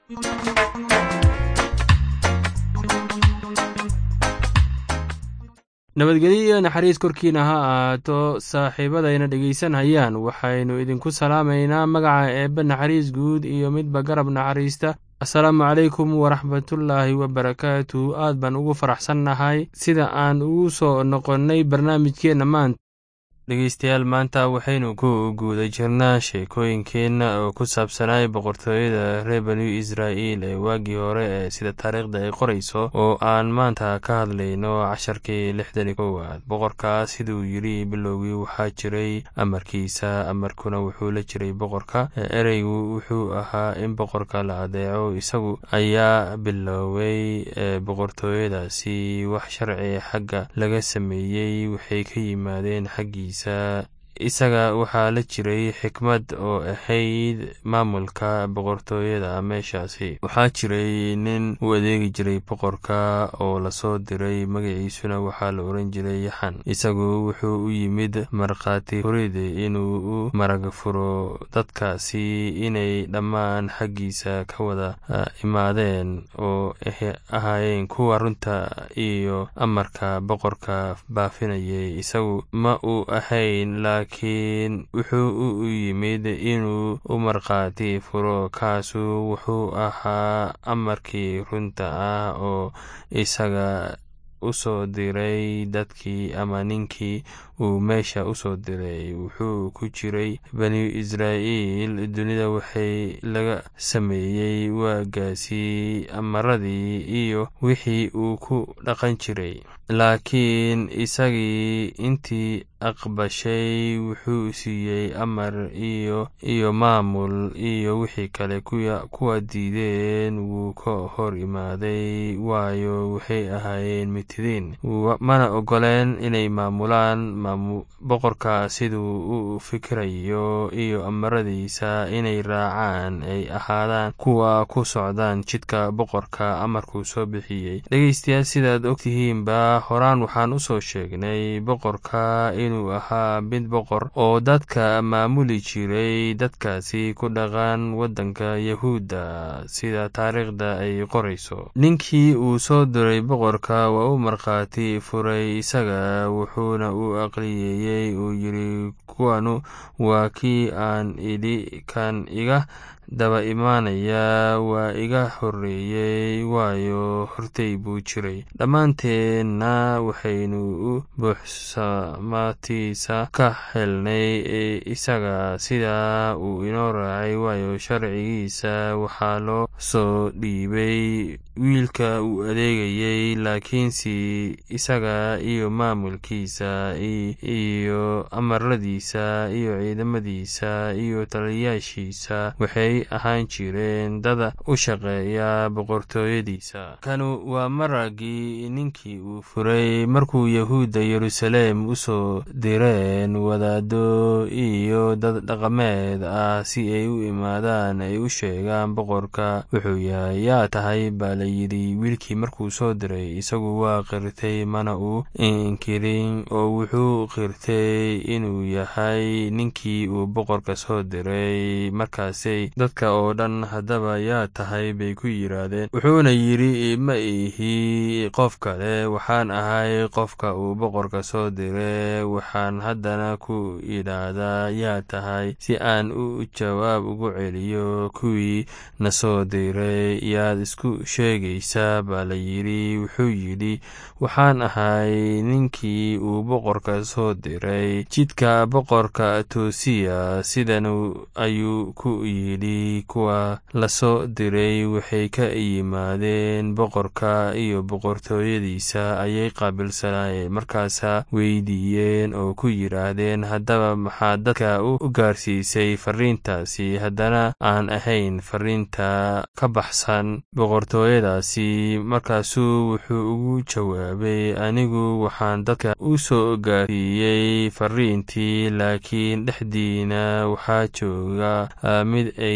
nabadgelyo iyo naxariis korkiina ha ahaato saaxiibadayna dhegaysanhayaan waxaynu idinku salaamaynaa magaca eebbe naxariis guud iyo midba garab naxariista asalaamu calaykum waraxmatullaahi wabarakaatu aad baan ugu faraxsannahay sida aan ugu soo noqonnay barnaamijkeenna maanta dhegeystayaal maanta waxaynu ku guuda jirnaa sheekooyinkeenna oo ku saabsanay boqortooyada reer banu israa'iil ee waagii hore ee sida taariikhda ay qorayso oo aan maanta ka hadlayno casharkii lixdan i kowaad boqorka siduu yidhi bilowgii waxaa jiray amarkiisa amarkuna wuxuu la jiray boqorka ereygu wuxuu ahaa in boqorka la adeeco isagu ayaa bilooway boqortooyadaasi wax sharci xagga laga sameeyey waxay ka yimaadeen xaggiisa isaga waxaa la jiray xikmad oo ahayd maamulka boqortooyada meeshaasi waxaa jiray nin u adeegi jiray boqorka oo lasoo diray magaciisuna waxaa la oran jiray yaxan isagu wuxuu u yimid markhaati furid inuu u marag furo dadkaasi inay dhammaan xaggiisa ka wada imaadeen oo ahaayeen kuwa runta iyo amarka boqorka baafinayay isagu ma uu ahayn laakiin wuxuu u yimid inuu u markhaati furo kaasu wuxuu ahaa amarkii runta ah oo isaga u soo diray dadkii ama ninkii uu meesha u soo diray wuxuu ku jiray bani israa'iil dunida waxay laga sameeyey waagaasi amaradii iyo wixii uu ku dhaqan jiray laakiin isagii intii aqbashay wuxuu siiyey amar iyo iyo maamul iyo wixii kale kuwa diideen wuu ka hor imaaday waayo waxay ahaayeen mitidiin mana ogoleen inay maamulaan boqorka siduu u fikirayo iyo amaradiisa inay raacaan ay ahaadaan kuwa ku socdaan jidka boqorka amarkuu soo bixiyey dhegeystayaal sidaad ogtihiinba horaan waxaan u soo sheegnay boqorka inuu ahaa mid boqor oo dadka maamuli jiray dadkaasi ku dhaqan waddanka yahuudda sida taariikhda ay qorayso ninkii uu soo diray boqorka waa u markhaati furay isaga wuxuuna u aqliyeeyey uu yidhi kuwanu waa kii aan idhi kan iga daba imaanaya waa iga horreeyey waayo hortay buu jiray dhammaanteenna waxaynu u buuxsamatiisa ka helnay isaga sidaa uu inoo raacay waayo sharcigiisa waxaa loo soo dhiibay wiilka uu adeegayey laakiinse isaga iyo maamulkiisa iyo amaradiisa iyo ciidamadiisa iyo taliyayaashiisa waxay ahaan jireen dada u shaqeeya boqortooyadiisa kanu waa maragii ninkii uu furay markuu yahuudda yeruusaleem u soo direen wadaado iyo dad dhaqameed ah si ay u imaadaan ay u sheegaan boqorka wuxuu yahay yaa tahay baa la yidhi wiilkii markuu soo diray isagu waa qirtay mana uu inkirin oo wuxuu qirtay inuu yahay ninkii uu boqorka soo diray markaasay dadka oo dhan haddaba yaa tahay bay ku yidhaahdeen wuxuuna yidhi ma ihi qof kale waxaan ahay qofka uu boqorka soo dire waxaan haddana ku yidhaahdaa yaa tahay si aan u jawaab ugu celiyo kuwii na soo diray yaad isku sheegaysaa baa la yidhi wuxuu yidhi waxaan ahay ninkii uu boqorka soo diray jidka boqorka toosiya sidan ayuu ku yidhi kuwa la soo diray waxay ka yimaadeen boqorka iyo boqortooyadiisa ayay qaabilsanaayeen markaasaa weydiiyeen oo ku yidhaahdeen haddaba maxaa dadka u gaarsiisay fariintaasi haddana aan ahayn fariinta ka baxsan boqortooyadaasi markaasuu wuxuu ugu jawaabay anigu waxaan dadka u soo gaarsiiyey fariintii laakiin dhexdiina waxaa jooga mid ay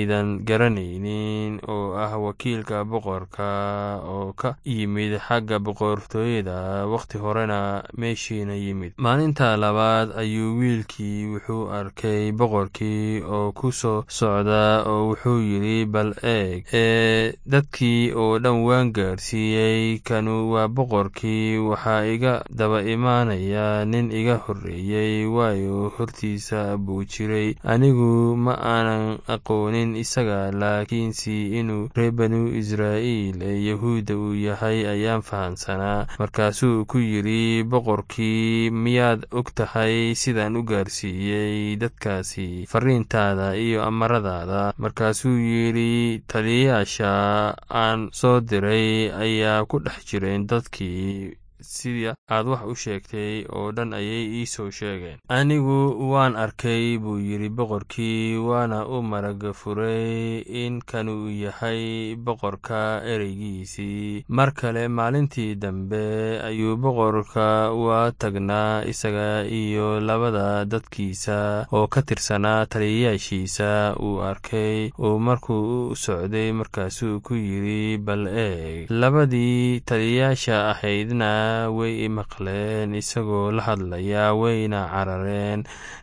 aydan garanaynin oo ah wakiilka boqorka oo ka yimid xagga boqortooyada wakhti horena meeshiina yimid maalinta labaad ayuu wiilkii wuxuu arkay boqorkii oo ku soo socda oo wuxuu yidhi bal eeg ee dadkii oo dhan waan gaarsiiyey kanu waa boqorkii waxaa iga daba imaanaya nin iga horreeyey waayo hortiisa buu jiray anigu ma aanan aqoonin isaga laakiinse inuu reer banu israa'iil ee yahuudda uu yahay ayaan fahamsanaa markaasuu ku yidhi boqorkii miyaad og tahay sidaan u gaarsiiyey dadkaasi fariintaada iyo amaradaada markaasuu yidhi taliyayaasha aan soo diray ayaa ku dhex jireen dadkii sida aad wax u sheegtay oo dhan ayay ii soo sheegeen anigu waan arkay buu yidhi boqorkii waana u maraga furay in kanuu yahay boqorka ereygiisii mar kale maalintii dambe ayuu boqorka waa tagnaa isaga iyo labada dadkiisa oo ka tirsanaa taliyayaashiisa uu arkay oo markuu u socday markaasuu ku yidhi bal eeg labadii taliyayaasha ahaydna way i maqleen isagoo la hadlaya wayna carareen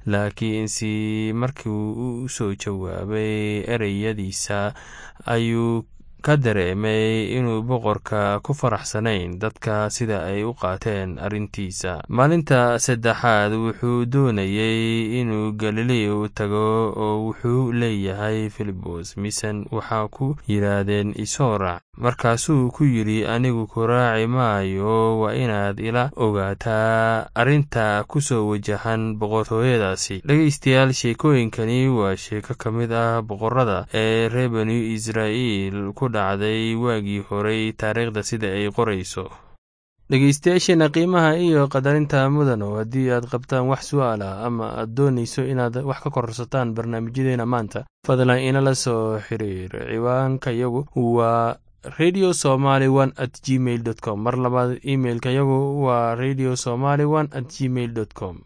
laakiinse markii u soo jawaabay ereyadiisa ayuu ka dareemay inuu boqorka ku faraxsanayn dadka sida ay u qaateen arrintiisa maalinta saddexaad wuxuu doonayey inuu galileo tago oo wuxuu leeyahay filibos misan waxaa ku yidhaahdeen isoo raac markaasuu ku yidhi anigu ku raaci maayo waa inaad ila ogaataa arrinta ku soo wajahan boqortooyadaasi dhegaystayaal sheekooyinkani waa sheeko ka mid ah boqorada ee reer banu israa'iil ku dhacday waagii horey taariikhda sida ay qorayso dhegeystayaasheena qiimaha iyo qadarinta mudano haddii aad qabtaan wax su'aal ah ama aad doonayso inaad wax ka kororsataan barnaamijyadeena maanta fadlan inala soo xiriir ciwaanka yagu waa radio somaly one at gmail dot com mar labaad imailka yagu waa radio somaly one at gmail dot com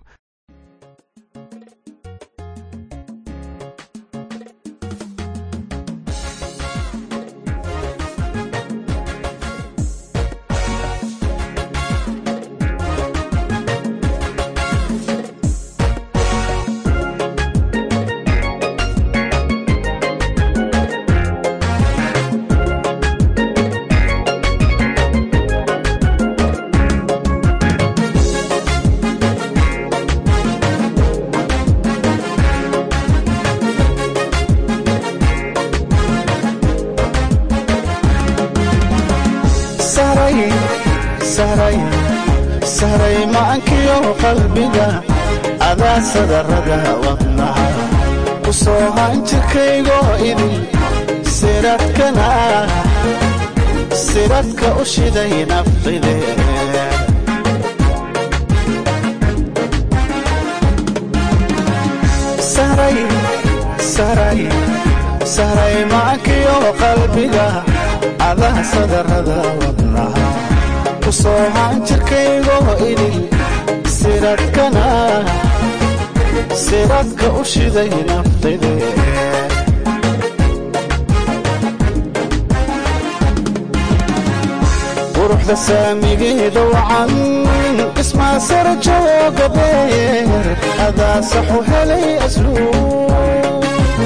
saray macankiyo qalbiga adaa sadarada wadnaha ku soo hanjirkaygo idin siradkana siradka u shiday nafqide saray macankiyo qalbiga adaa sadarada wadnaha ku soo hanjirkaygo idin siradkana siradka u shiday naftide quruxda saamigeeda wacan dhismaa sara jooga beer adaa saxu helay asluub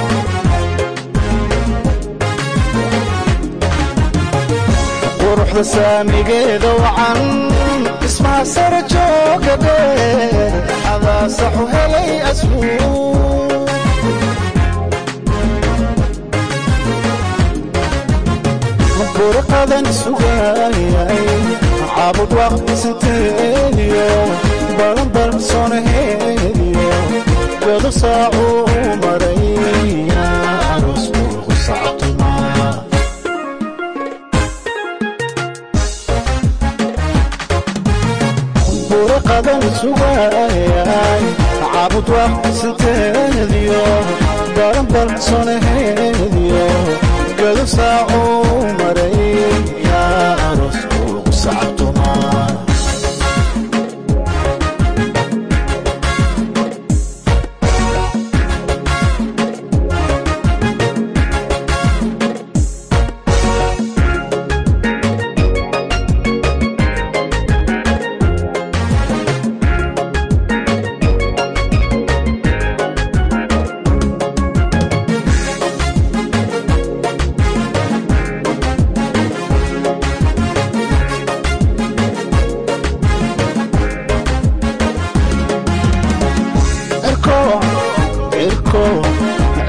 quruxda saamigeeda wacan dhismaa sara jooga beer adaa saxu helay asluub burqadan sugaayay caabud waqtisanteediyo balanbalsonaheediyo godo saacuu maraya aroos ugu sactumaa burqadan sugaayay caabud waqtisanteediyo balanbalsonaheediyo godo saacuu maraya aroos ugu sactumaa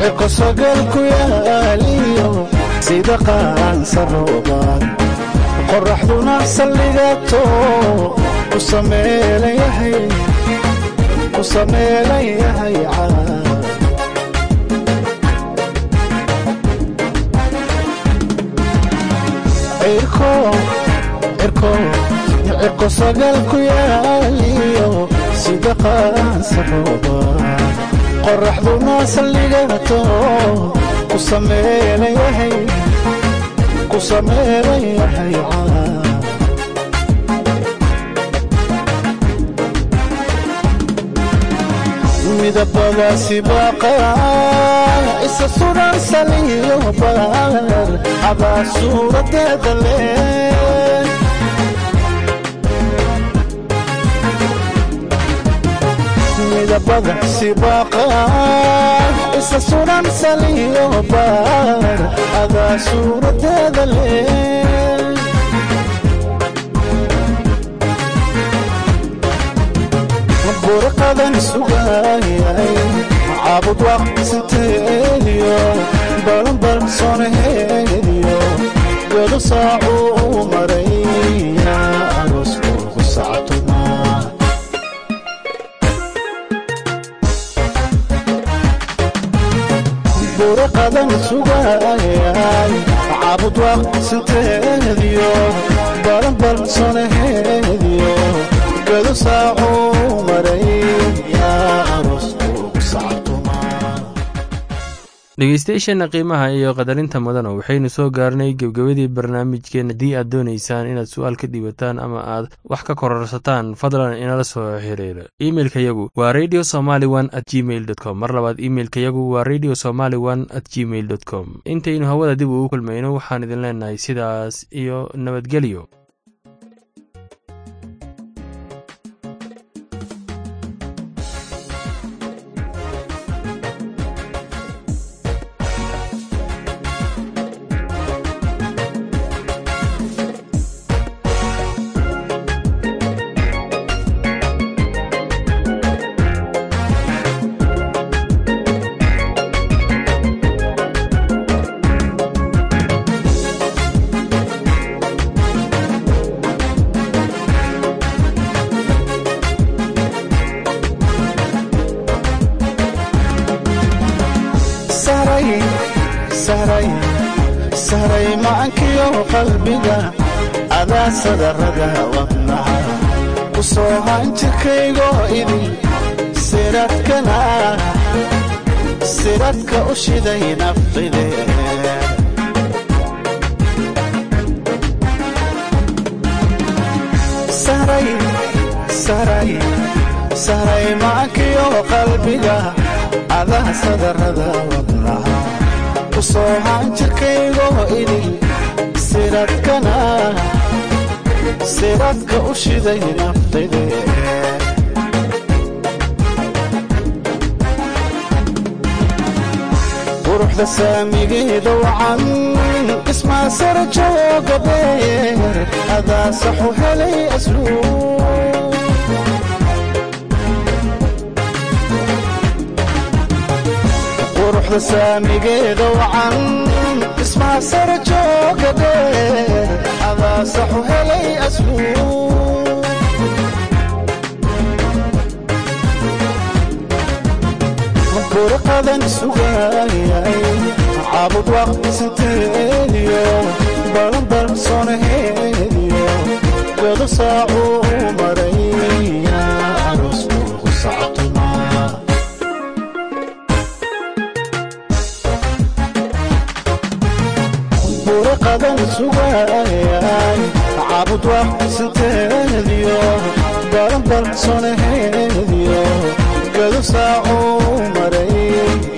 cirko sagal ku yaaliyo sida qaansa roobaan qoraxduna saldhigato ku sameelan yahay ku sameelan yahay caa cirko sagal ku yaaliyo sida qaansa roobaan qoraxduna saldhigato ku sameelan yahay ku sameelan yahay caa midabadaasi baaqaan isa suran saliyo baar adaa suuradeeda leh midabada sibaaqaan isa suran saliyo baar adaa suuradeeda leh burqadan sugaayay caabud waqsiteediyo balanbal sonaheediyo godo saacuu maraya aroos ugu sactumaa burqadan sugaayay caabud waqsiteediyo balanbal sonaheediyo godo saacuu maraya aroos ugu sactumaa dhegeystayaasheenna qiimaha iyo qadarinta mudana waxaynu soo gaarnay gebgebadii barnaamijkeen haddii aad doonaysaan inaad su-aal ka dhiibataan ama aad wax ka kororsataan fadlan inala soo xiriira imeilka yagu waa radio somaly one at gmail dot com mar labaad imeilka yagu waa radio somaly one at gmail dot com intaynu hawada dib ugu kulmayno waxaan idin leenahay sidaas iyo nabadgelyo saray macankiyo qalbiga adaa sadarada wadnaha ku soo hanjirkaygo idin siradkana siradka u shiday nafqide saray macankiyo qalbiga adaa sadarada wadnaha ku soo hanjirkaygo idin siradkana siradka u shiday nafqide quruxda saamigeeda wacan dhismaa sara jooga beer adaa saxu helay asluub quruxda saamigeeda wacan dhismaa sara jooga beer adaa saxu helay asluub burqadan sugaayay caabud waqtisanteediyo balanbal sonaheediyo godo saacuu maraya aroos ugu sactumaa burqadan sugaayay caabud waqtisanteediyo balanbal sonaheediyo godo saacuu maraya